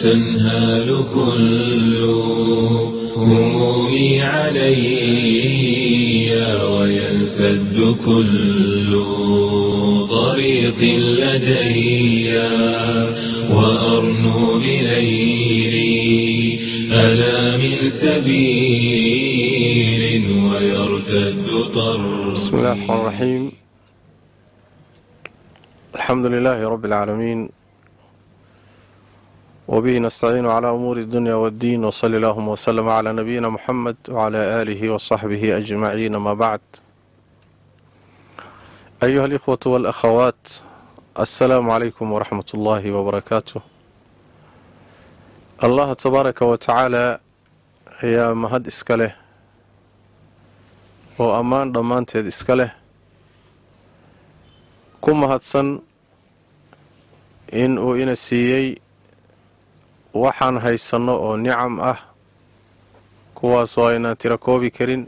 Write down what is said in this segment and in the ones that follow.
تنهال كل همومي علي وينسد كل طريق لدي وأرنو بليلي ألا من سبيل ويرتد طرفي بسم الله الرحمن الرحيم الحمد لله رب العالمين وبه نستعين على أمور الدنيا والدين وصلى اللهم وسلم على نبينا محمد وعلى آله وصحبه أجمعين ما بعد أيها الإخوة والأخوات السلام عليكم ورحمة الله وبركاته الله تبارك وتعالى ayaa mahad iska leh oo ammaan dhammaanteed iska leh ku mahadsan in uu ina siiyey waxaan haysanno oo nicam ah kuwaasoo aynaan tiro koobi karin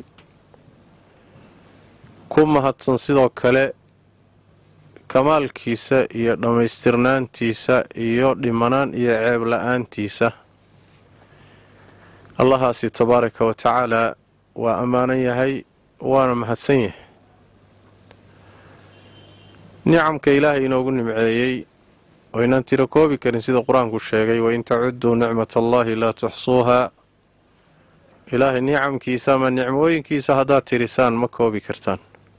ku mahadsan sidoo kale kamaalkiisa iyo dhammaystirnaantiisa iyo dhimanaan iyo ceeb la-aantiisa allahaasi tabaaraka wa tacaalaa waa ammaanan yahay waana mahadsan yahay nicamka ilaahay inoogu nimceeyey oo inaan tiro koobi karin sida qur-aanku sheegay wain tacudduu nicmat allaahi laa tuxsuuhaa ilaahay nicamkiisa ama nicmooyinkiisa haddaad tirisaan ma koobi kartaan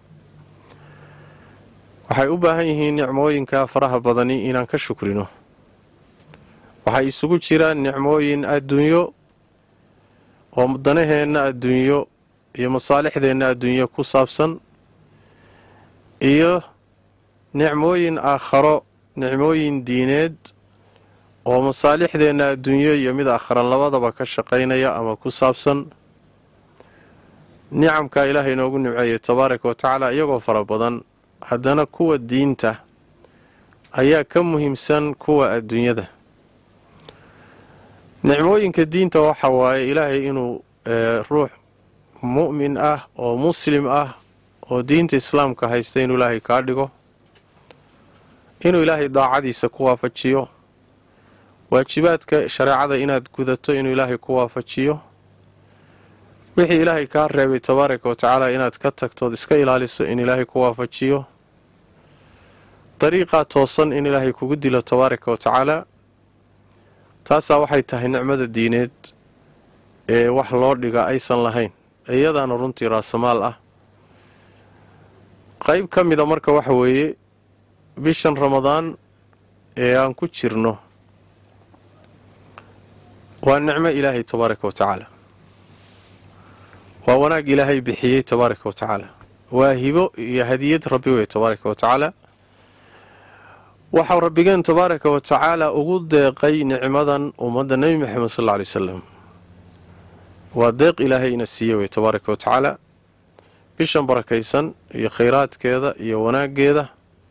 waxay u baahan yihiin nicmooyinka faraha badani inaan ka shukrino waxay isugu jiraan nicmooyin adduunyo oo danaheenna adduunyo iyo masaalixdeenna adduunyo ku saabsan iyo nicmooyin aakharo nicmooyin diineed oo masaalixdeenna adduunyo iyo mid aakhara labadaba ka shaqaynaya ama ku saabsan nicamka ilaahay inoogu nimceeyay tabaaraka wa tacaala iyagoo fara badan haddana kuwa diinta ayaa ka muhiimsan kuwa adduunyada nicmooyinka diinta waxa waaye ilaahay inuu ruux mu'min ah oo muslim ah oo diinta islaamka haysta inuu ilaahay kaa dhigo inuu ilaahay daacadiisa ku waafajiyo waajibaadka shareecada inaad gudato inuu ilaahay ku waafajiyo wixii ilaahay kaa reebay tabaaraka wa tacaala inaad ka tagtood iska ilaaliso in ilaahay ku waafajiyo dariiqaa toosan in ilaahay kugu dilo tabaaraka wa tacaala taasaa waxay tahay nicmada diineed ee wax loo dhiga aysan lahayn iyadaana runtii raasamaal ah qayb ka mida marka waxa weeye bishan ramadaan ee aan ku jirno waa nicmo ilaahay tabaaraka wa tacaala waa wanaag ilaahay bixiyey tabaaraka wa tacaala waa hibo iyo hadiyad rabbi wey tabaaraka wa tacaala waxau rabbigeen tabaaraka wa tacaala ugu deeqay nicmadan ummadda nebi maxamed sal alla alay wasalam waa deeq ilaahay ina siiye wey tabaaraka wa tacaala bishan barakaysan iyo khayraadkeeda iyo wanaaggeeda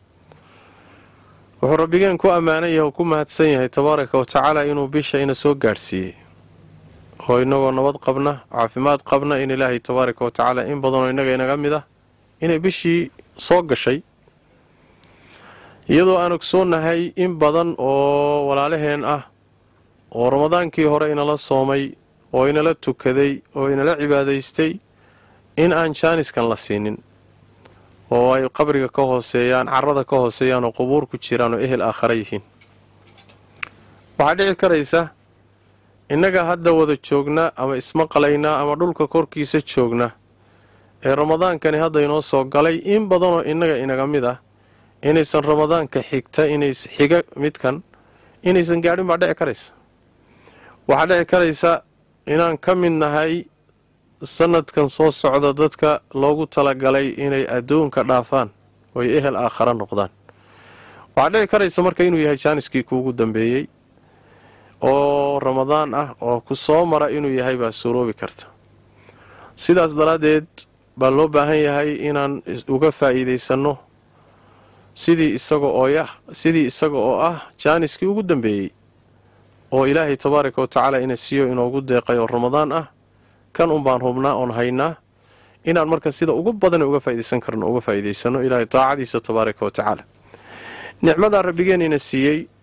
wuxuu rabbigeen ku ammaanan yahay oo ku mahadsan yahay tabaaraka wa tacaala inuu bisha ina soo gaadhsiiyey oo inagoo nabad qabna caafimaad qabna in ilaahay tabaaraka wa tacaala in badanoo innaga inaga mid ah inay bishii soo gashay iyadoo aan ogsoonnahay in badan oo walaalaheen ah oo ramadaankii hore inala soomay oo inala tukaday oo inala cibaadaystay in aan jaaniskan la siinin oo ay qabriga ka hooseeyaan carada ka hooseeyaan oo qubuur ku jiraan oo ehel aakhara yihiin waxaa dhici karaysa innaga hadda wada joogna ama ismaqalaynaa ama dhulka korkiisa joogna ee ramadaankani hadda inoo soo galay in badanoo innaga inaga mid ah inaysan ramadaanka xigta inays xiga midkan inaysan gaadhin baa dhici karaysa waxaa dhici karaysa inaan ka mid nahay sanadkan soo socda dadka loogu talagalay inay adduunka dhaafaan oy ehel aakhara noqdaan waxaa dhici karaysa marka inuu yahay jaaniskii kuugu dambeeyey oo ramadaan ah oo ku soo mara inuu yahay baa suuroobi karta sidaas daraaddeed baa loo baahan yahay inaan uga faa'iidaysanno sidii isaga oo yah sidii isaga oo ah jaaniskii ugu dambeeyey oo ilaahay tabaaraka wa tacaala ina siiyo inoogu deeqay oo ramadaan ah kan un baan hubnaa oon haynaa inaan marka sida ugu badana uga faa'idaysan karno uga faa'iidaysano ilaahay daacadiisa tabaaraka wa tacaala nicmadaa rabbigeen ina siiyey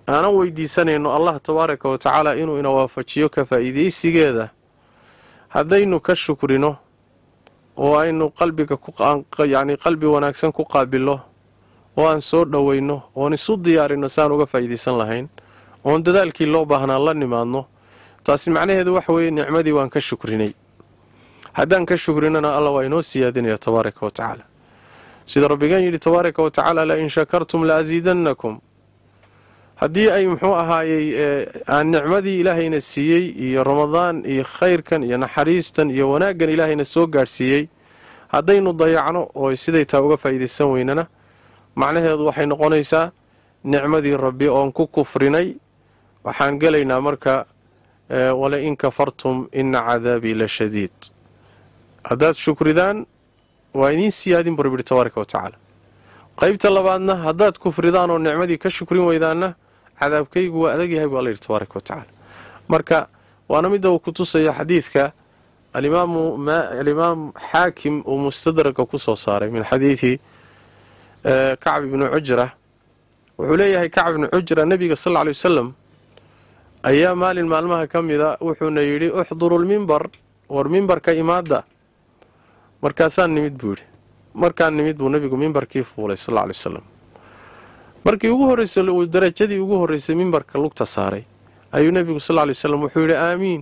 aanan weydiisanayno allah tabaaraka wa tacaala inuu ina waafajiyo ka faa'iidaysigeeda haddaynu ka shukrino oo aynu qalbiga yacni qalbi wanaagsan ku qaabillo oo aan soo dhoweyno oon isu diyaarino saan uga faa'iidaysan lahayn oon dadaalkii loo baahnaa la nimaadno taasi macnaheedu waxa weeye nicmadii waan ka shukrinay haddaan ka shukrinana alla waa inoo siyaadinaya tabaaraka wa tacaala sida rabbigeen yidhi tabaaraka wa tacaala la in shakartum la asiidannakum haddii ay muxuu ahaayey aan nicmadii ilaahayna siiyey iyo ramadaan iyo khayrkan iyo naxariistan iyo wanaaggan ilaahayna soo gaadhsiiyey haddaynu dayacno oo siday taa uga faa'iidaysan weynana macnaheedu waxay noqonaysaa nicmadii rabbi oon ku kufrinay waxaan gelaynaa marka wala in kafartum ina cadaabii la shadiid haddaad shukridaan waa idiin siyaadin buu rabbi yihi tabaaraka wa tacaala qaybta labaadna haddaad kufridaan oo nicmadii ka shukrin weydaanna cadaabkaygu waa adag yahay buu alla yidhi tabaaraka wa tacaala marka waana midda uu ku tusaya xadiidka alimaam xaakim uu mustadraka ku soo saaray min xadiidi kacb ibni cujra wuxuu leeyahay kacb ibni cujra nebiga sal ly wasalam ayaa maalin maalmaha ka mida wuxuuna yidhi uxduru lmimbar war mimbarka imaada markaasaan nimid buu yidhi markaan nimid buu nebigu mimbarkii fuulay sal ly wasalam markii ugu horreysay uu darajadii ugu horreysay mimbarka lugta saaray ayuu nebigu sal ly wasalam wuxuu yidhi aamiin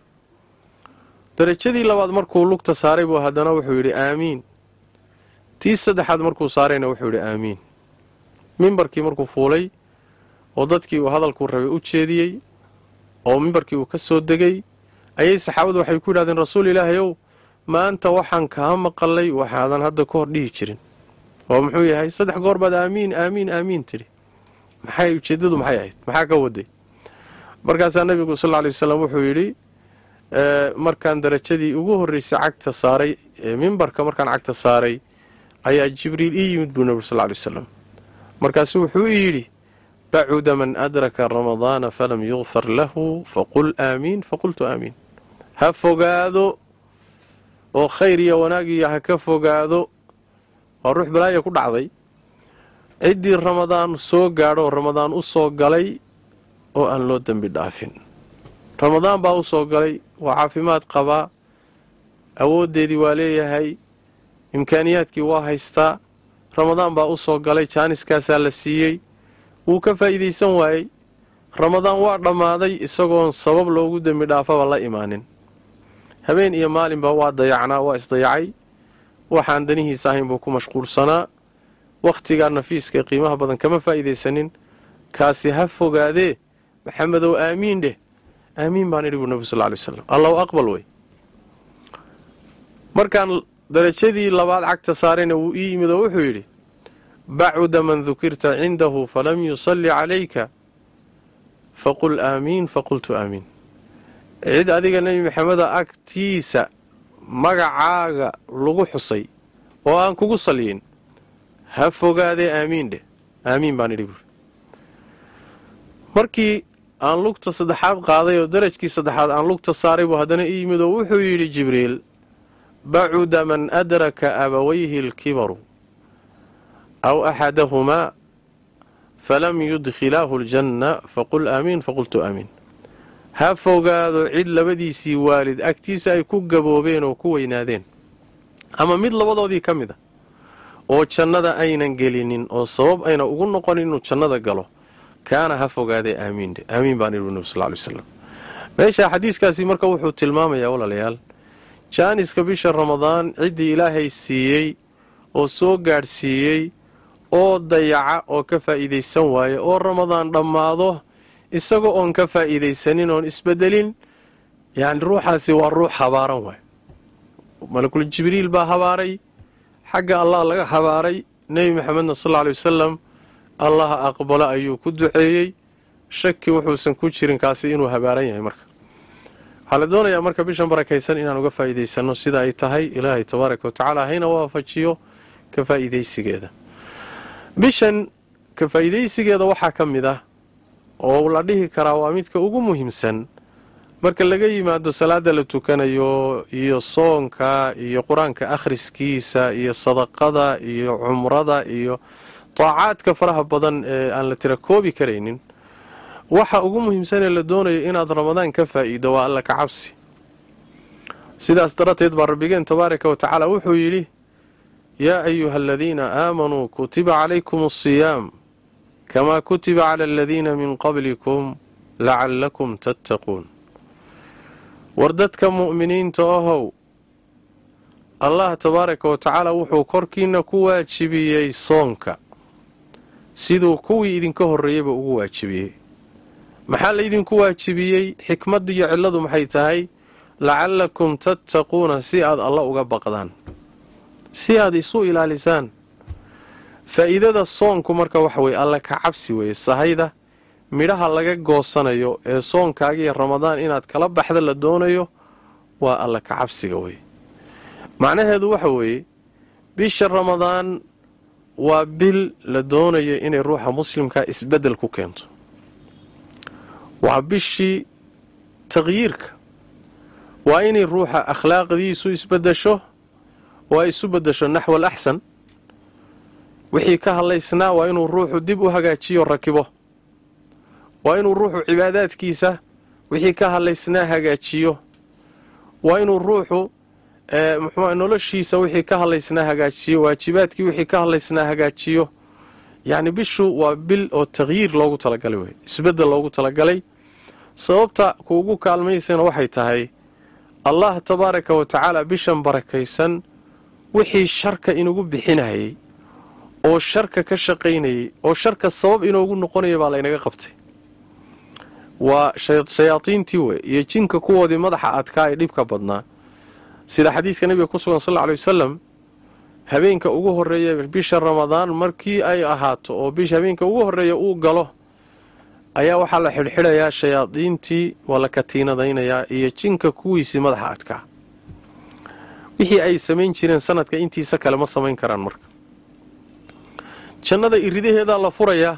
darajadii labaad markuu lugta saaray buu haddana wuxuu yidhi aamiin tii saddexaad markuu saarayna wuxuu yidhi aamiin mimbarkii markuu fuulay oo dadkii uu hadalkuu rabay u jeediyey oo mimbarkii uu ka soo degay ayay saxaabadu waxay ku yidhahdeen rasuul ilaahay ow maanta waxaan kaa maqalay waxaadan hadda ka hor dhihi jirin oo muxuu yahay saddex goor baad aamiin aamiin aamiin tidhi maxay ujeeddadu maxay ahayd maxaa ka waday markaasaa nebigu sal lla lay wasalam wuxuu yidhi markaan darajadii ugu horreysay cagta saaray mimbarka markaan cagta saaray ayaa jibriil ii yimid buu nebigu sal ly wasalam markaasuu wuxuu ii yidhi bacuda man adraka ramadaana falam yukfar lahu faqul aamiin faqultu aamiin ha fogaado oo khayr iyo wanaagiyo ha ka fogaado waa ruux balaaya ku dhacday ciddii ramadaan soo gaadho ramadaan u soo galay oo aan loo dembi dhaafin ramadaan baa u soo galay waa caafimaad qabaa awooddeedii waa leeyahay imkaaniyaadkii waa haystaa ramadaan baa u soo galay jaaniskaasaa la siiyey wuu ka faa'iidaysan waayey ramadaan waa dhammaaday isagoon sabab loogu dembi dhaafaba la imaanin habeen iyo maalinba waa dayacnaa waa isdayacay waxaan danihiisa ahayn buu ku mashquulsanaa wakhtigaa nafiiska qiimaha badan kama faa'iidaysanin kaasi ha fogaadee maxamedow aamiin dheh aamiin baan idhi buu nebigu sal ly wasalam allahu aqbal wey markaan darajadii labaad cagta saarayna wuu ii yimid oo wuxuu yidhi bacuda man dukirta cindahu falam yusalli calayka faqul aamiin faqultu aamiin cid adiga nebi maxameda agtiisa magacaaga lagu xusay oo aan kugu salyin ha fogaadee aamiin dheh aamiin baan idhi buuri markii aan lugta saddexaad qaaday oo darajkii saddexaad aan lugta saaray buu haddana ii yimid oo wuxuu yidhi jibriil bacuda man adraka abawayhi alkibaru aw axadahumaa falam yudkhilaahu aljanna faqul aamiin faqultu aamiin ha fogaado cid labadiisii waalid agtiisa ay ku gaboobeen oo ku weynaadeen ama mid labadoodii ka mid a oo jannada aynan gelinin oo sabab ayna ugu noqonin inuu jannada galo kaana ha fogaadee aamiindhe aamiin baan idhi nebi sal ly wslam meesha xadiiskaasi marka wuxuu tilmaamayaa walaalayaal jaaniska bisha ramadaan ciddii ilaahay siiyey oo soo gaadhsiiyey oo dayaca oo ka faa'iidaysan waaye oo ramadaan dhammaado isagoo oon ka faa'iidaysanin oon isbedelin yacni ruuxaasi waa ruux habaaran waay malakul jibriil baa habaaray xagga allah laga habaaray nebi maxamedna sal lla aley wasalam allaha aqbalo ayuu ku duceeyey shaki wuxuusan ku jirin kaasi inuu habaaran yahay marka waxaa la doonayaa marka bishan barakaysan inaan uga faa'iidaysanno sida ay tahay ilaahay tabaaraka wa tacaala hayna waafajiyo ka faa'iidaysigeeda bishan ka faa'iidaysigeeda waxaa ka mid ah oo la dhihi karaa waa midka ugu muhiimsan marka laga yimaado salaada la tukanayo iyo soonka iyo qur-aanka akhriskiisa iyo sadaqada iyo cumrada iyo taacaadka faraha badan ee aan la tira koobi karaynin waxa ugu muhiimsanee la doonayo inaad ramadaan ka faa'iido waa alla ka cabsi sidaas darateed baa rabbigeen tabaaraka wa tacaala wuxuu yidhi yaa ayuha aladiina aamanuu kutiba calaykum asiyaam kamaa kutiba cala aladiina min qablikum lacallakum tattaquun war dadka mu'miniinta ahow allah tabaaraka wa tacaala wuxuu korkiina ku waajibiyey soonka siduu kuwii idinka horreeyeyba ugu waajibiyey maxaa laydinku waajibiyey xikmadda iyo cilladu maxay tahay lacallakum tattaquuna si aad alla uga baqdaan si aad isu ilaalisaan faa'iidada soonku marka waxa weye alla ka cabsi weeye sahayda midhaha laga goosanayo ee soonkaagiiyo ramadaan inaad kala baxda la doonayo waa alla ka cabsiga weye macnaheedu waxa weeye bisha ramadaan waa bil la doonayo inay ruuxa muslimkaa isbeddel ku keento waa bishii taqyiirka waa inay ruuxa akhlaaqdiisu isbedesho oo ay isu bedesho naxwa al axsan wixii ka hadlaysnaa waa inuu ruuxu dib u hagaajiyo rakibo waa inuu ruuxu cibaadaadkiisa wixii ka hadlaysnaa hagaajiyo waa inuu ruuxu muxuu noloshiisa wixii ka hadlaysnaa hagaajiyo waajibaadkii wixii ka hadlaysnaa hagaajiyo yacni bishu waa bil oo taqyiir loogu talagalay wey isbeddel loogu talagalay sababta kuugu kaalmaysana waxay tahay allah tabaaraka wa tacaala bishan barakaysan wixii sharka inugu bixinayay oo sharka ka shaqaynayay oo sharka sabab inoogu noqonaya baa laynaga qabtay waa shayaadiintii wey iyo jinka kuwoodii madaxa adkaa ee dhibka badnaa sida xadiidka nabiga ku sugan sal lla alay wasalam habeenka ugu horreeya bisha ramadaan markii ay ahaato oo bisha habeenka ugu horreeya uu galo ayaa waxaa la xidhxidhayaa shayaadiintii waa la katiinadaynayaa iyo jinka kuwiisii madaxa adkaa wixii ay samayn jireen sanadka intiisa kale ma samayn karaan marka jannada iridaheedaa la furayaa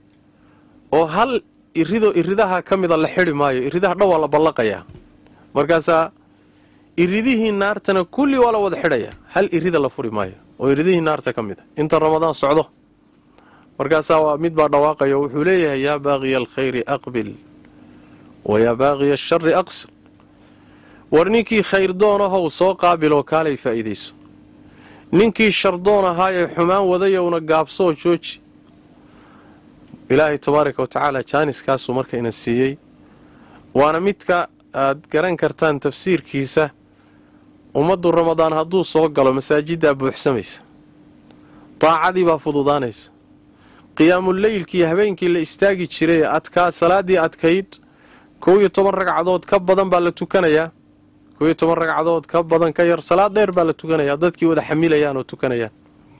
oo hal iridoo iridaha ka mida la xidhi maayo iridaha dhan waa la ballaqayaa markaasaa iridihii naartana kulli waa la wada xidhayaa hal irida la furi maayo oo iridihii naarta ka mid a inta ramadaan socdo markaasaa waa mid baa dhawaaqaya oo wuxuu leeyahay yaa baaqiya alkhayri aqbil wa yaa baaqiya ashari aqsir war ninkii khayr doonahow soo qaabiloo kaalay faa'iidayso ninkii shardoon ahaayee xumaan wadayowna gaabsooo jooji ilaahay tabaaraka wa tacaala jaaniskaasuu marka ina siiyey waana midka aad garan kartaan tafsiirkiisa ummaddu ramadaan hadduu soo galo masaajiddaa buuxsamaysa daacadii baa fududaanaysa qiyaamuleylkii habeenkii la istaagi jiray adkaa salaaddii adkayd kow iyo toban ragcadood ka badan baa la tukanayaa kow iyo toban ragcadood ka badan ka yar salaad dheer baa la tukanayaa dadkii wada xamilayaan oo tukanayaan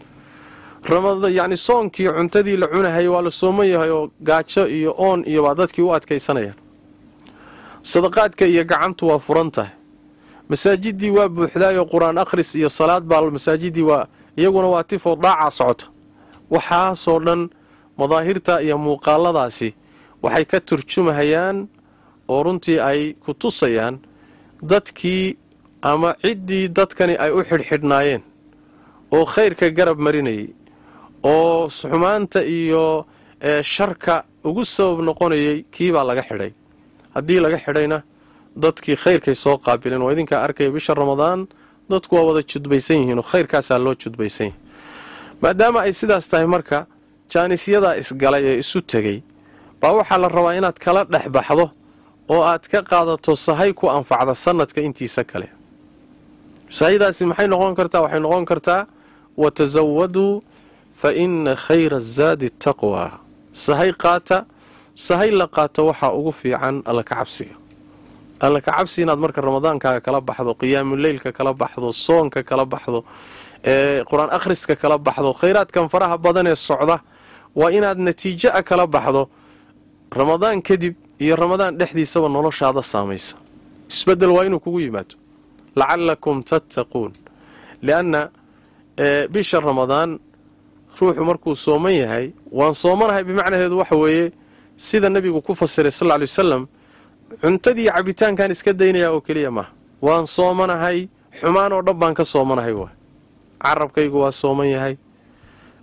yacni soonkii cuntadii la cunahayay waa la sooman yahay oo gaajo iyo oon iyo baa dadkii u adkaysanayaan sadaqaadka iyo gacantu waa furan tahay masaajidii waa buuxdaayoo qur-aan akhris iyo salaad baa masaajidii waa iyaguna waa tifoo dhaacaa socota waxaasoo dhan madaahirta iyo muuqaaladaasi waxay ka turjumahayaan oo runtii ay ku tusayaan dadkii ama ciddii dadkani ay u xidhxidhnaayeen oo khayrka garab marinayay oo xumaanta iyo sharka ugu sabab noqonayay kiibaa laga xidhay haddii laga xidhayna dadkii khayrkay soo qaabileen waa idinkaa arkaya bisha ramadaan dadku waa wada judbaysan yihiin oo khayrkaasaa loo judbaysan yahay maadaama ay sidaas tahay marka jaanisyadaa isgalay ee isu tegey baa waxaa la rabaa inaad kala dhex baxdo oo aad ka qaadato sahay ku anfacda sanadka intiisa kale sahaydaasi maxay noqon kartaa waxay noqon kartaa watasawaduu fa inna khayra azaadi taqwa sahay qaata sahay la qaato waxaa ugu fiican alla ka cabsiga alla ka cabsi inaad marka ramadaankaaga kala baxdo qiyaamuleylka kala baxdo soonka kala baxdo ee qur-aan akhriska kala baxdo khayraadkan faraha badan ee socda waa inaad natiijo a kala baxdo ramadaan kadib iyo ramadaan dhexdiisaba noloshaada saamaysa isbedel waa inuu kugu yimaado lacallakum tattaquun lianna bisha ramadaan ruuxu markuu sooman yahay waan soomanahay bimacnaheedu waxa weeye sida nebigu ku fasiray sal ly wasalam cuntadii cabitaankan iska daynayaa oo keliya maaha waan soomanahay xumaan oo dhan baan ka soomanahay waay carabkaygu waa sooman yahay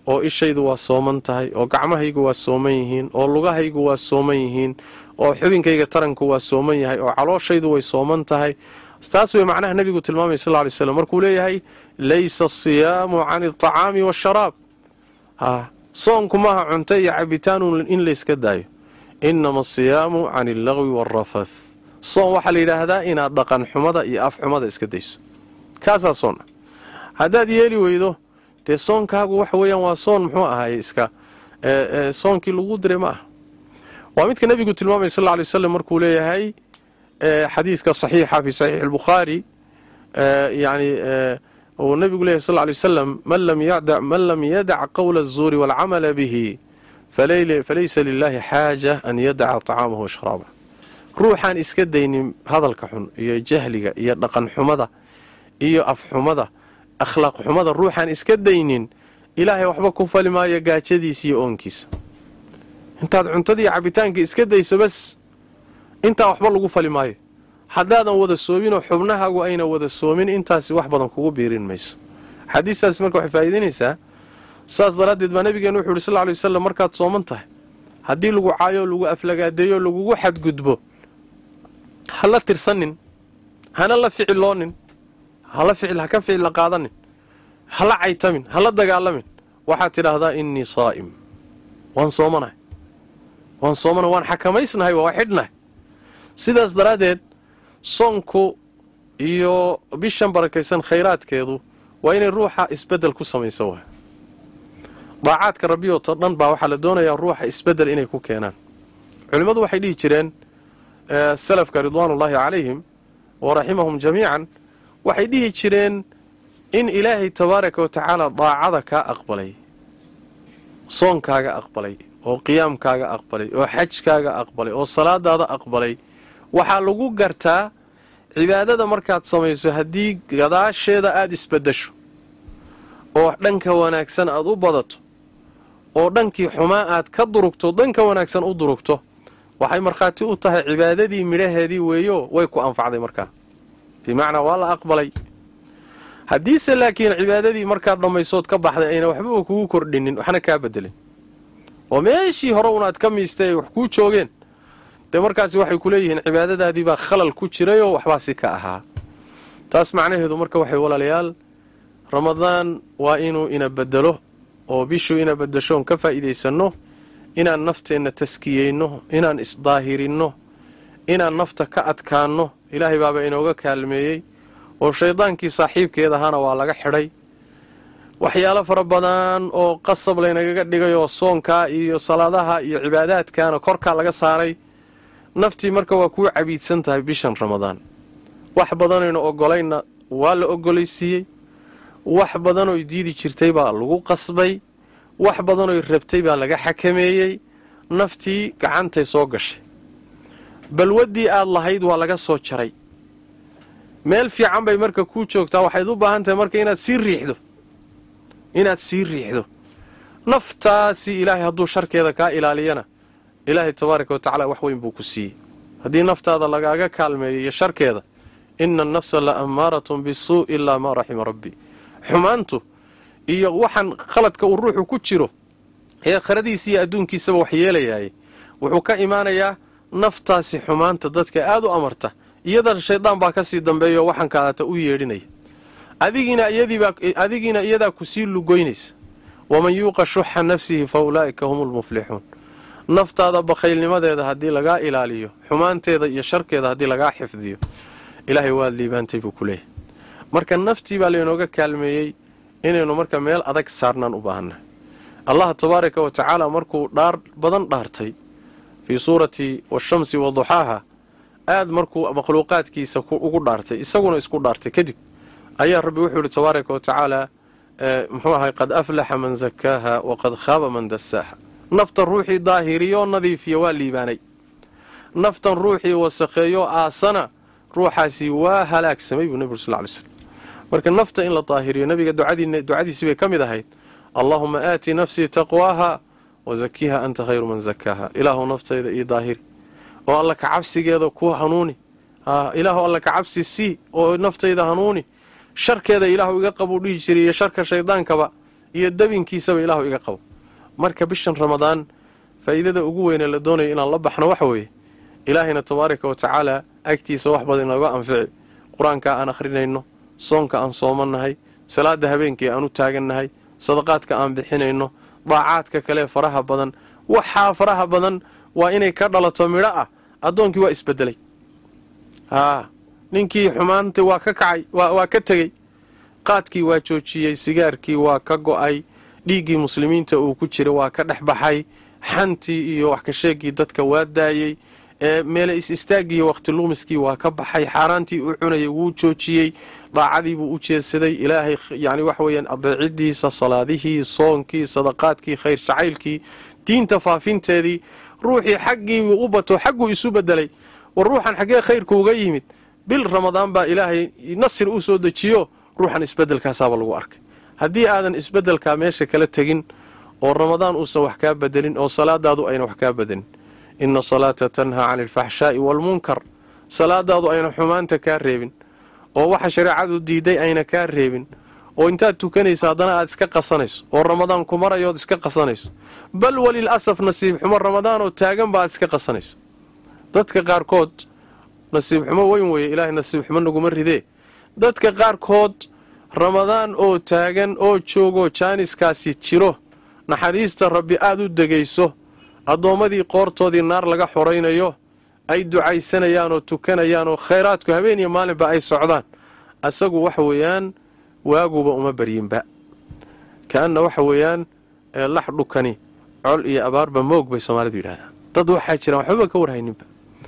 oo ishaydu waa sooman tahay oo gacmahaygu waa sooman yihiin oo lugahaygu waa sooman yihiin oo xubinkayga taranku waa sooman yahay oo calooshaydu way sooman tahay taas wey macnaha nebigu tilmaamay sal ly slam markuu leeyahay laysa asiyaamu can alطacaami waasharaab ha soonku maaha cunto iyo cabitaanu in layska daayo inama asiyaamu can allagwi waalrafath soon waxaa la yidhaahdaa inaad dhaqan xumada iyo af xumada iska dayso kaasaa soon ah haddaad yeeli weydo dee soonkaagu waxa weeyaan waa soon muxuu ahaye iska soonkii lagu diray ma aha waa midka nebigu tilmaamay sal ly waslem markuu leeyahay xadiidka saxiixa fi saxiixi albukhaari yani uu nebigu leeyahy sal ly wasalam man lam yadac qowla azuuri waalcamala bihi falaysa lilahi xaaja an yadaca طacaamahu washraabah ruuxaan iska daynin hadalka xun iyo jahliga iyo dhaqan xumada iyo afxumada akhlaaq xumada ruuxaan iska daynin ilaahay waxba ku fali maayo gaajadiisa iyo oonkiisa intaad cuntadii cabitaankii iska dayso bas intaa waxba lagu fali maayo haddaadan wada soominoo xubnahaagu ayna wada soomin intaasi wax badan kugu biirin mayso xadiistaasi marka waxay faa'iidaynaysaa saas daraaddeed baa nabigeenu wuxu uhi sal ly wasalam markaad sooman tahay haddii lagu caayo lagu aflagaadeeyo lagugu xadgudbo ha la tirsanin hana la ficiloonin hala ficil ha ka ficil la qaadanin hala caytamin hala dagaalamin waxaad tidhaahdaa innii saa'im waan soomanahay waan soomanahay waan xakamaysnahay waa xidhnahay sidaas daraaddeed soonku iyo bishan barakaysan khayraadkeedu waa inay ruuxa isbeddel ku samaysa waay daacaadka rabbiyooto dhan baa waxaa la doonayaa ruuxa isbeddel inay ku keenaan culimmadu waxay dhihi jireen salafka ridwaanullaahi calayhim wa raximahum jamiican waxay dhihi jireen in ilaahay tabaaraka wa tacaala daacada kaa aqbalay soonkaaga aqbalay oo qiyaamkaaga aqbalay oo xajkaaga aqbalay oo salaadaada aqbalay waxaa lagu gartaa cibaadada markaad samayso haddii gadaasheeda aada isbaddasho oo dhanka wanaagsan aad u badato oo dhankii xumaa aad ka durugto dhanka wanaagsan u durugto waxay markhaati u tahay cibaadadii midhaheedii weeyo way ku anfacday markaa bimacnaa waa la aqbalay haddiise laakiin cibaadadii markaad dhammaysood ka baxday ayna waxbaba kugu kordhinin waxna kaa bedelin oo meeshii hore unaad ka miistay ay wax kuu joogeen dee markaasi waxay ku leeyihiin cibaadadaadii baa khalal ku jirayoo waxbaa si ka ahaa taas macnaheedu marka waxay walaalayaal ramadaan waa inuu ina bedelo oo bishuu ina bedeshoon ka faa'iidaysanno inaan nafteenna taskiyeyno inaan isdaahirinno inaan nafta ka adkaanno ilaahay baaba inooga kaalmeeyey oo shaydaankii saaxiibkeed ahaana waa laga xidhay waxyaalo fara badan oo qasab laynagaga dhigay oo soonkaa iyo salaadaha iyo cibaadaadkaana korkaa laga saaray naftii marka waa kuu cabiidsan tahay bishan ramadaan wax badanaynu ogolayna waa la ogolaysiiyey wax badanoy diidi jirtay baa lagu qasbay wax badanoy rabtay baa laga xakameeyey naftii gacantay soo gashay balwaddii aad lahayd waa laga soo jaray meel fiican bay marka kuu joogtaa waxayd u baahan tahay marka inaad sii riixdo inaad sii riixdo naftaasi ilaahay hadduu sharkeeda kaa ilaaliyana ilaahay tabaaraka wa tacaala wax weyn buu ku siiyey haddii naftaada lagaaga kaalmeeyo iyo sharkeeda ina annafsa la ammaaratun bisuu ilaa maa raxima rabbi xumaantu iyo waxaan khaladka uu ruuxu ku jiro ee kharadiisa iyo adduunkiisaba wax yeelayaayey wuxuu ka imaanayaa naftaasi xumaanta dadka aad u amarta iyada shaydaan baa kasii dambeeya oo waxaan kaadata u yeedhinaya adigiina iyadaa kusii lugoynaysa waman yuuqa shuxa nafsihi fa ulaa'ika hum lmuflixuun naftaada bakhaylnimadeeda haddii lagaa ilaaliyo xumaanteeda iyo sharkeeda haddii lagaa xifdiyo ilaahay waad liibaantay buu ku leeyahay marka naftii baa laynooga kaalmeeyey inaynu marka meel adag saarnaan u baahannahay allah tabaaraka wa tacaala markuu dhaar badan dhaartay fii suurati washamsi wa duxaaha aad markuu makhluuqaadkiisa ugu dhaartay isaguna isku dhaartay kadib ayaa rabbi wuxuu yihi tabaaraka wa tacaala muxuu ahay qad aflaxa man zakaaha waqad khaaba man dasaaha naftan ruuxii daahiriyoo nadiifiya waa liibaanay naftan ruuxii wasakheeyoo aasana ruuxaasi waa halaagsamay buu nebigu sal ly slm marka nafta in la daahiriyo nabiga ducadiisii bay ka mid ahayd allaahuma aati nafsii taqwaaha wazakiha anta khayru man zakaaha ilaahu naftayda io daahiri oo alla ka cabsigeeda ku hanuuni ilaahu alla ka cabsi sii oo naftayda hanuuni sharkeeda ilaahu iga qabuu dhihi jiray iyo sharka shaydaankaba iyo dabinkiisaba ilaahu iga qabo marka bishan ramadaan faa'iidada ugu weynee la doonayo inaan la baxno waxa weeye ilaahayna tabaaraka wa tacaala agtiisa wax badan inooga anfici qur-aanka aan akhrinayno soonka aan soomannahay salaada habeenkii aan u taagannahay sadaqaadka aan bixinayno daacaadka kale faraha badan waxaa faraha badan waa inay ka dhalato midho ah addoonkii waa isbedelay haa ninkii xumaantii waa ka kacay waa ka tegey qaadkii waa joojiyey sigaarkii waa ka go'ay dhiiggii muslimiinta uu ku jira waa ka dhex baxay xantii iyo wax ka sheegii dadka waa daayey meele is istaagiiyo wakhti luumiskii waa ka baxay xaaraantii uu cunayay wuu joojiyey daacadii buu u jeedsaday ilaahay yani waxa weeyaan adeecidiisa salaadihii soonkii sadaqaadkii khayr jacaylkii diinta faafinteedii ruuxii xaggiibuu u bato xagguu isu bedelay war ruuxan xaggee khayrku uga yimid bil ramadaan baa ilaahay nasir u soo dejiyo ruuxan isbedelkaasaaba lagu arkay haddii aadan isbedelkaa meesha kala tegin oo ramadaan uusan wax kaa bedelin oo salaadaadu ayna wax kaa bedelin ina salaata tanhaa cani alfaxshaa'i waalmunkar salaadaadu ayna xumaanta kaa reebin oo waxa shareecadu diiday ayna kaa reebin oo intaad tukanaysa haddana aad iska qasanayso oo ramadaan ku marayood iska qasanayso bal walil asaf nasiib xumo ramadaan oo taagan ba aad iska qasanayso dadka qaarkood nasiib xumo weyn weeye ilaahay nasiib xumo naguma ridee dadka qaarkood ramadaan oo taagan oo joogo jaaniskaasi jiro naxariista rabbi aad u degayso addoommadii qoortoodii naar laga xoraynayo ay ducaysanayaan oo tukanayaan oo khayraadku habeen iyo maalinba ay socdaan asagu waxa weeyaan waaguba uma baryinba ka-anna waxa weeyaan lax dhukani col iyo abaarba moog bay soomaalidu yidhahdaan dad waxaa jiraan waxbaba ka warhayninba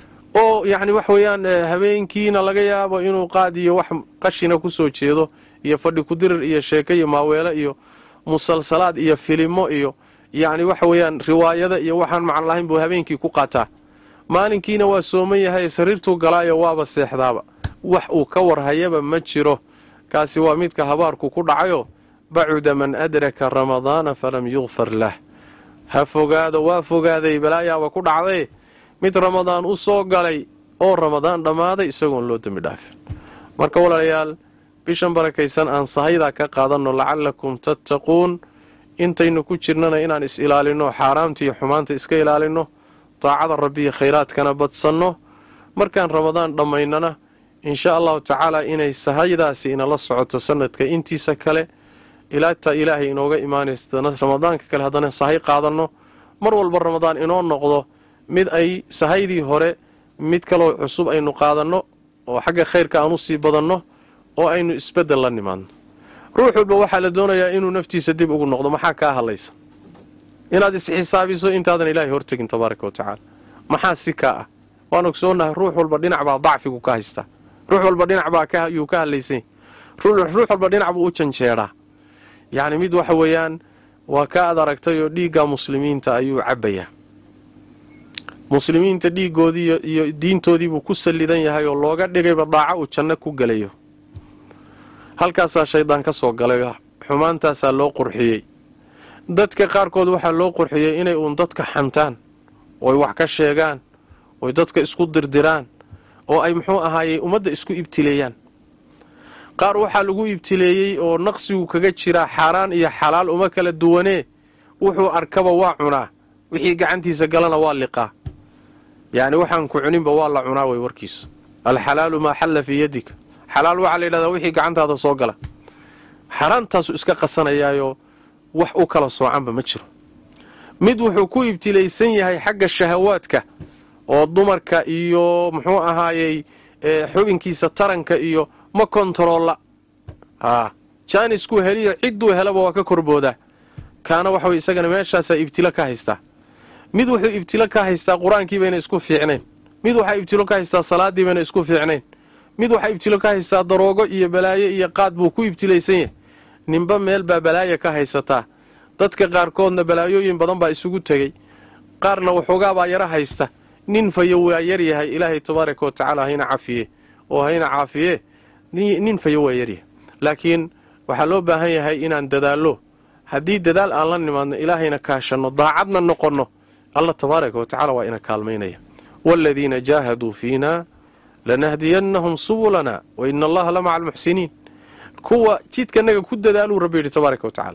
oo yacni waxa weeyaan habeenkiina laga yaabo inuu qaad iyo wax qashina ku soo jeedo iyo fadhi kudirir iyo sheeko iyo maaweelo iyo musalsalaad iyo filimo iyo yacni waxa weeyaan riwaayada iyo waxaan macno lahayn buu habeenkii ku qaataa maalinkiina waa sooman yahay sariirtuu galaayo waaba seexdaaba wax uu ka warhayaba ma jiro kaasi waa midka habaarku ku dhacayo bacuda man adraka ramadaana falam yukfar lah ha fogaado waa fogaaday balaayaaba ku dhacday mid ramadaan u soo galay oo ramadaan dhammaaday isagoon loo dembi dhaafin marka walaalayaal bishan barakaysan aan sahaydaa ka qaadanno lacallakum tattaquun intaynu ku jirnana inaan is ilaalinno xaaraamta iyo xumaanta iska ilaalinno daacada rabbiiyo khayraadkana badsanno markaan ramadaan dhammaynana insha allahu tacaala inay sahaydaasi inala socoto sanadka intiisa kale ilaata ilaahay inooga imaanaysa ramadaanka kale haddana sahay qaadanno mar walba ramadaan inoo noqdo mid ay sahaydii hore mid kaloo cusub aynu qaadanno oo xagga khayrka aan usii badanno oo aynu isbeddel la nimaadno ruux walba waxaa la doonayaa inuu naftiisa dib ugu noqdo maxaa kaa hadlaysa inaad isxisaabiso intaadan ilaahay hortegin tabaaraka wa tacaala maxaa si kaa ah waan ogsoonahay ruux walba dhinac baa dacfigu ka haystaa ruux walba dhinac baa yuu ka hadlaysany ruux walba dhinac buu u janjeedhaa yacni mid waxa weeyaan waa ka ad aragtay oo dhiigga muslimiinta ayuu cabbayaa muslimiinta dhiiggoodii iyo diintoodiibuu ku sallidan yahay oo looga dhigayba daaco uu janno ku gelayo halkaasaa shaydaan ka soo galay xumaantaasaa loo qurxiyey dadka qaarkood waxaa loo qurxiyey inay uun dadka xantaan ooy wax ka sheegaan oy dadka isku dirdiraan oo ay muxuu ahaayey ummadda isku ibtileeyaan qaar waxaa lagu ibtileeyey oo naqsigu kaga jiraa xaaraan iyo xalaal uma kala duwanee wuxuu arkaba waa cunaa wixii gacantiisa galana waa liqaa yacni waxaan ku cuninba waa la cunaa way warkiisu alxalaalu maa xalla fii yadika xalaal waxaa la yidhahdaa wixii gacantaada soo gala xaaraantaasu iska qasanayaayo wax u kala soocanba ma jiro mid wuxuu ku ibtilaysan yahay xagga shahawaadka oo dumarka iyo muxuu ahaayey xubinkiisa taranka iyo ma kontaroolla haa jaanisku heliyo cidduu helaba waa ka korboodaa kaana waxaway isagana meeshaasaa ibtilo ka haystaa mid wuxuu ibtilo ka haystaa qur-aankii bayna isku fiicnayn mid waxaa ibtilo ka haystaa salaaddii bayna isku fiicnayn mid waxaa ibtilo ka haystaa daroogo iyo balaayo iyo qaad buu ku ibtilaysan yahay ninba meel baa balaaya ka haysataa dadka qaarkoodna balaayooyin badan baa isugu tegey qaarna waxoogaabaa yaro haysta nin fayo waa yaryahay ilaahay tabaaraka wa tacaala hayna cafiye oo hayna caafiye nin fayo waa yaryahay laakiin waxaa loo baahan yahay inaan dadaallo haddii dadaal aan la nimaadno ilaahayna kaashanno daacadna noqonno alla tabaaraka wa tacala waa ina kaalmaynaya waaladiina jaahaduu fiina lanahdiyannahum subulana wa ina allaha la maca almuxsiniin kuwa jidkanaga ku dadaaluu rabbi yidhi tabaaraka wa tacaala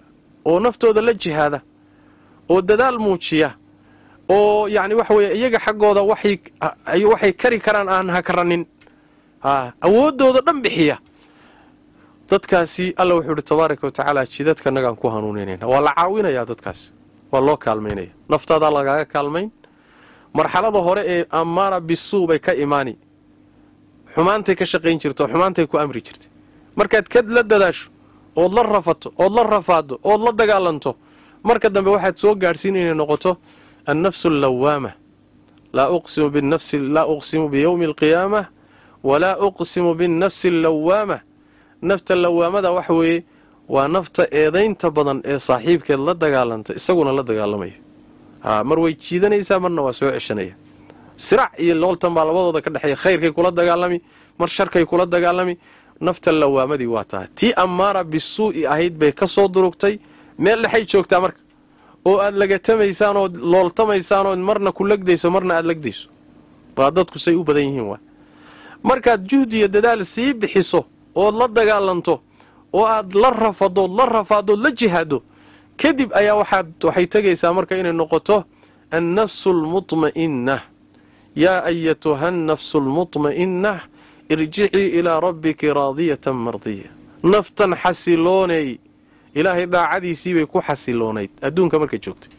oo naftooda la jihaada oo dadaal muujiya oo yacni waxa weeye iyaga xaggooda waxay waxay kari karaan aan hakaranin a awooddooda dhan bixiya dadkaasi alla wuxuu ihi tabaaraka wa tacaala jidadkanagaan ku hanuuninayna waa la caawinayaa dadkaasi waa loo kaalmaynaya naftaadaa lagaaga kaalmayn marxalada hore ee amaara bisuu bay ka imaani xumaantay ka shaqayn jirta oo xumaantay ku amri jirtay markaad kad la dadaasho ood la rafato ood la rafaado ood la dagaalanto marka dambe waxaad soo gaadhsiin inay noqoto annafsu allawaama laa uqsimu binafsi laa uqsimu biyowmi alqiyaamah walaa uqsimu binnafsi allawaama nafta lawaamada waxa weeye waa nafta eedaynta badan ee saaxiibkeed la dagaalanta isaguna la dagaalamaya haa mar way jiidanaysaa marna waa soo ceshanaya sirac iyo looltan baa labadooda ka dhexeeya khayrkay kula dagaalami mar sharkay kula dagaalami nafta lawaamadii waa tahay tii ammaara bisuu'i ahayd bay ka soo durugtay meel dhexay joogtaa marka oo aad lagatamaysaan ood looltamaysaan ood marna ku legdayso marna aad legdayso waa dadku say u badan yihiin waa markaad juhdi iyo dadaal sii bixiso ood la dagaalanto oo aad la rafadood la rafaadood la jihaado kadib ayaa waxaad waxay tegaysaa marka inay noqoto annafsu almutma'inna yaa ayatuha annafsu almutma'inna irjicii ilaa rabbiki raadiyatan mardiya naftan xasiloonay ilaahay daacadiisiibay ku xasiloonayd adduunka markay joogtay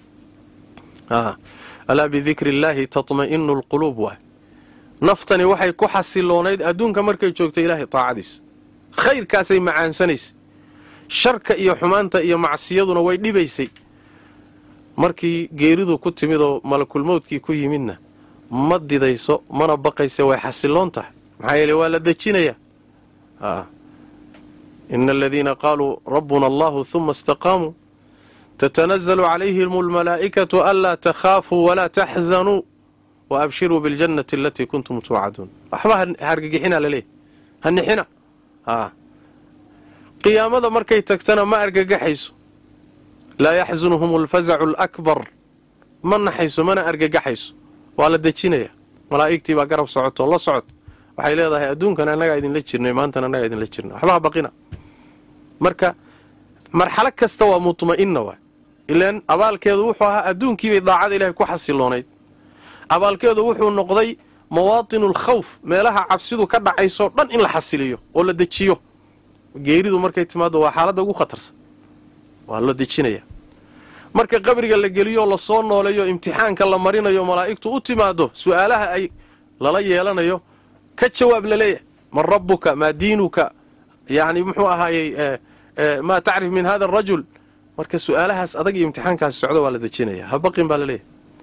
alaa bidikri illaahi tatma'inu alquluub waay naftani waxay ku xasiloonayd adduunka markay joogtay ilaahay daacadiisa khayrkaasay macaansanaysay sharka iyo xumaanta iyo macsiyaduna way dhibaysay markii geeridu ku timid oo malakulmowdkii ku yimidna ma didayso mana baqayse way xasiloon tahay maxaa yeele waa la dejinayaa ina aladiina qaaluu rabbuna allahu huma istaqaamuu tatanazalu calayhim almalaa'ikatu anlaa takhaafuu walaa taxzanuu wa abshiruu biاljannati alatii kuntum tuucaduun waxba hargagixina laleeyahy hanixina qiyaamada markay tagtana ma argagaxayso laa yaxsunhum alfazacu alakbar ma naxayso mana argagaxayso waa la dejinaya malaa'igtii baa garab socotoo la socod waxay leedahay adduunkan annagaa idinla jirnay maantana annagaa idinla jirna waxbaha baqina marka marxalo kasta waa mutma'ina waay ilaan abaalkeedu wuxuu ahaa adduunkiibay daacada ilaahay ku xasiloonayd abaalkeedu wuxuu noqday mawaatinu alkhawf meelaha cabsidu ka dhacaysoo dhan in la xasiliyo oo la dejiyo geeridu markay timaado waa xaaladda ugu khatarsan waa la dejinaya marka qabriga la geliyo lasoo nooleeyo imtixaanka la marinayo malaa'igtu u timaado su'aalaha ay lala yeelanayo ka jawaab laleeyahay man rabbuka maa diinuka yacni muxuu ahaayey maa tacrif min hada arajul marka su'aalahaas adag iyo imtixaankaasi socdo waa la dejinaya habaqin baa laleeyahay